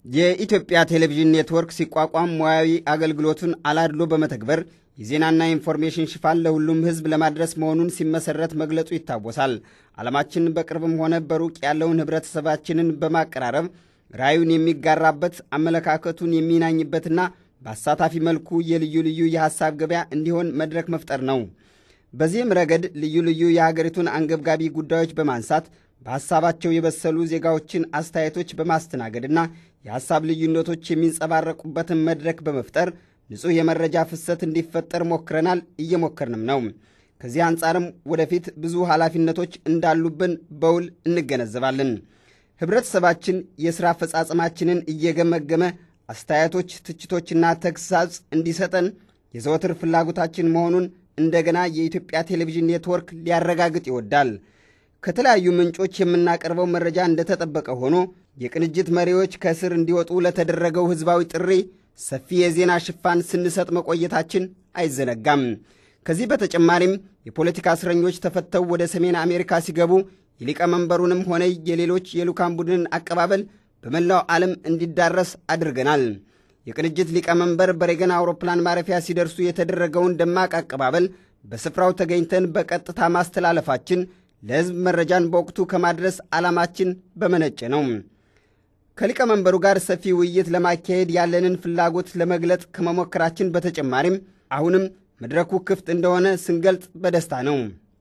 የኢትዮጵያ ቴሌቪዥን ኔትወርክ ሲቋቋም ሙያዊ አገልግሎቱን አላድሎ በመተግበር የዜናና ኢንፎርሜሽን ሽፋን ለሁሉም ሕዝብ ለማድረስ መሆኑን ሲመሰረት መግለጹ ይታወሳል። ዓለማችን በቅርብም ሆነ በሩቅ ያለውን ኅብረተሰባችንን በማቀራረብ ራዩን የሚጋራበት አመለካከቱን የሚናኝበትና በአሳታፊ መልኩ የልዩ ልዩ የሐሳብ ገበያ እንዲሆን መድረክ መፍጠር ነው። በዚህም ረገድ ልዩ ልዩ የሀገሪቱን አንገብጋቢ ጉዳዮች በማንሳት በሐሳባቸው የበሰሉ ዜጋዎችን አስተያየቶች በማስተናገድና የሐሳብ ልዩነቶች የሚንጸባረቁበትን መድረክ በመፍጠር ንጹሕ የመረጃ ፍሰት እንዲፈጠር ሞክረናል፣ እየሞከርንም ነው። ከዚህ አንጻርም ወደፊት ብዙ ኃላፊነቶች እንዳሉብን በውል እንገነዘባለን። ኅብረተሰባችን የሥራ አፈጻጸማችንን እየገመገመ አስተያየቶች፣ ትችቶችና ተግሳጽ እንዲሰጠን የዘወትር ፍላጎታችን መሆኑን እንደገና የኢትዮጵያ ቴሌቪዥን ኔትወርክ ሊያረጋግጥ ይወዳል። ከተለያዩ ምንጮች የምናቀርበው መረጃ እንደተጠበቀ ሆኖ የቅንጅት መሪዎች ከእስር እንዲወጡ ለተደረገው ሕዝባዊ ጥሪ ሰፊ የዜና ሽፋን ስንሰጥ መቆየታችን አይዘነጋም። ከዚህ በተጨማሪም የፖለቲካ እስረኞች ተፈተው ወደ ሰሜን አሜሪካ ሲገቡ የሊቀመንበሩንም ሆነ የሌሎች የልዑካን ቡድንን አቀባበል በመላው ዓለም እንዲዳረስ አድርገናል። የቅንጅት ሊቀመንበር በሬገን አውሮፕላን ማረፊያ ሲደርሱ የተደረገውን ደማቅ አቀባበል በስፍራው ተገኝተን በቀጥታ ማስተላለፋችን ለሕዝብ መረጃን በወቅቱ ከማድረስ ዓላማችን በመነጨ ነው። ከሊቀመንበሩ ጋር ሰፊ ውይይት ለማካሄድ ያለንን ፍላጎት ለመግለጥ ከመሞከራችን በተጨማሪም አሁንም መድረኩ ክፍት እንደሆነ ስንገልጥ በደስታ ነው።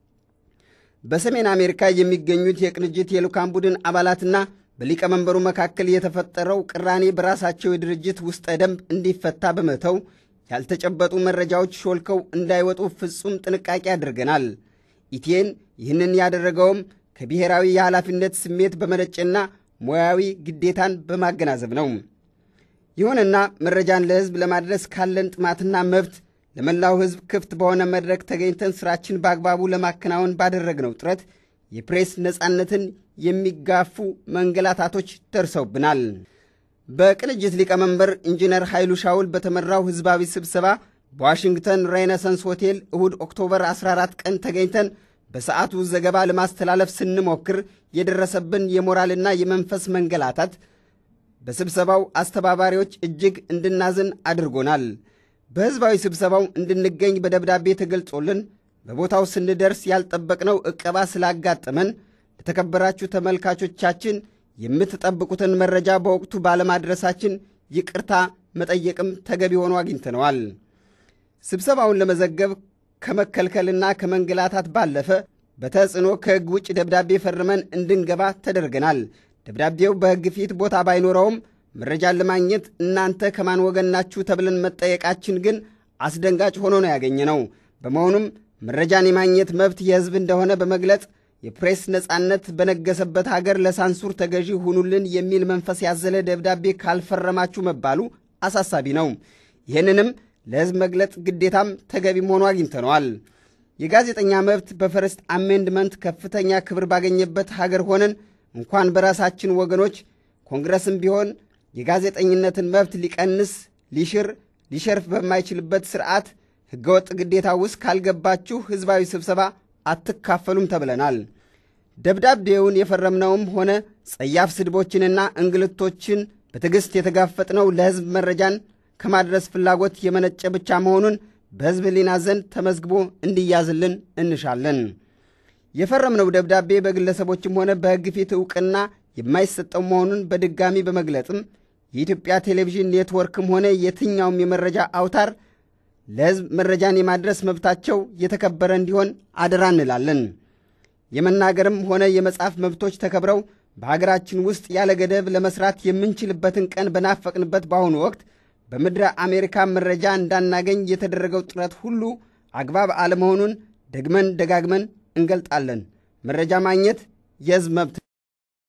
በሰሜን አሜሪካ የሚገኙት የቅንጅት የልዑካን ቡድን አባላትና በሊቀመንበሩ መካከል የተፈጠረው ቅራኔ በራሳቸው የድርጅት ውስጠ ደንብ እንዲፈታ በመተው ያልተጨበጡ መረጃዎች ሾልከው እንዳይወጡ ፍጹም ጥንቃቄ አድርገናል። ኢቴን ይህንን ያደረገውም ከብሔራዊ የኃላፊነት ስሜት በመነጨና ሙያዊ ግዴታን በማገናዘብ ነው። ይሁንና መረጃን ለሕዝብ ለማድረስ ካለን ጥማትና መብት ለመላው ሕዝብ ክፍት በሆነ መድረክ ተገኝተን ስራችን በአግባቡ ለማከናወን ባደረግነው ጥረት የፕሬስ ነፃነትን የሚጋፉ መንገላታቶች ደርሰውብናል። በቅንጅት ሊቀመንበር ኢንጂነር ኃይሉ ሻውል በተመራው ሕዝባዊ ስብሰባ በዋሽንግተን ሬኔሰንስ ሆቴል እሁድ ኦክቶበር 14 ቀን ተገኝተን በሰዓቱ ዘገባ ለማስተላለፍ ስንሞክር የደረሰብን የሞራልና የመንፈስ መንገላታት በስብሰባው አስተባባሪዎች እጅግ እንድናዝን አድርጎናል። በሕዝባዊ ስብሰባው እንድንገኝ በደብዳቤ ተገልጾልን በቦታው ስንደርስ ያልጠበቅነው ዕቀባ ስላጋጠመን ለተከበራችሁ ተመልካቾቻችን የምትጠብቁትን መረጃ በወቅቱ ባለማድረሳችን ይቅርታ መጠየቅም ተገቢ ሆኖ አግኝተነዋል። ስብሰባውን ለመዘገብ ከመከልከልና ከመንገላታት ባለፈ በተጽዕኖ ከሕግ ውጭ ደብዳቤ ፈርመን እንድንገባ ተደርገናል። ደብዳቤው በሕግ ፊት ቦታ ባይኖረውም መረጃን ለማግኘት እናንተ ከማን ወገን ናችሁ ተብለን መጠየቃችን ግን አስደንጋጭ ሆኖ ነው ያገኘነው። በመሆኑም መረጃን የማግኘት መብት የሕዝብ እንደሆነ በመግለጽ የፕሬስ ነፃነት በነገሰበት ሀገር ለሳንሱር ተገዢ ሁኑልን የሚል መንፈስ ያዘለ ደብዳቤ ካልፈረማችሁ መባሉ አሳሳቢ ነው። ይህንንም ለሕዝብ መግለጽ ግዴታም ተገቢም ሆኖ አግኝተነዋል። የጋዜጠኛ መብት በፈርስት አሜንድመንት ከፍተኛ ክብር ባገኘበት ሀገር ሆነን እንኳን በራሳችን ወገኖች ኮንግረስም ቢሆን የጋዜጠኝነትን መብት ሊቀንስ፣ ሊሽር፣ ሊሸርፍ በማይችልበት ስርዓት ሕገወጥ ግዴታ ውስጥ ካልገባችሁ ሕዝባዊ ስብሰባ አትካፈሉም ተብለናል። ደብዳቤውን የፈረምነውም ሆነ ጸያፍ ስድቦችንና እንግልቶችን በትዕግሥት የተጋፈጥነው ለሕዝብ መረጃን ከማድረስ ፍላጎት የመነጨ ብቻ መሆኑን በሕዝብ ሕሊና ዘንድ ተመዝግቦ እንዲያዝልን እንሻለን። የፈረምነው ደብዳቤ በግለሰቦችም ሆነ በሕግ ፊት ዕውቅና የማይሰጠው መሆኑን በድጋሚ በመግለጽም የኢትዮጵያ ቴሌቪዥን ኔትወርክም ሆነ የትኛውም የመረጃ አውታር ለሕዝብ መረጃን የማድረስ መብታቸው የተከበረ እንዲሆን አደራ እንላለን። የመናገርም ሆነ የመጻፍ መብቶች ተከብረው በሀገራችን ውስጥ ያለ ገደብ ለመስራት የምንችልበትን ቀን በናፈቅንበት በአሁኑ ወቅት በምድረ አሜሪካ መረጃ እንዳናገኝ የተደረገው ጥረት ሁሉ አግባብ አለመሆኑን ደግመን ደጋግመን እንገልጣለን። መረጃ ማግኘት የሕዝብ መብት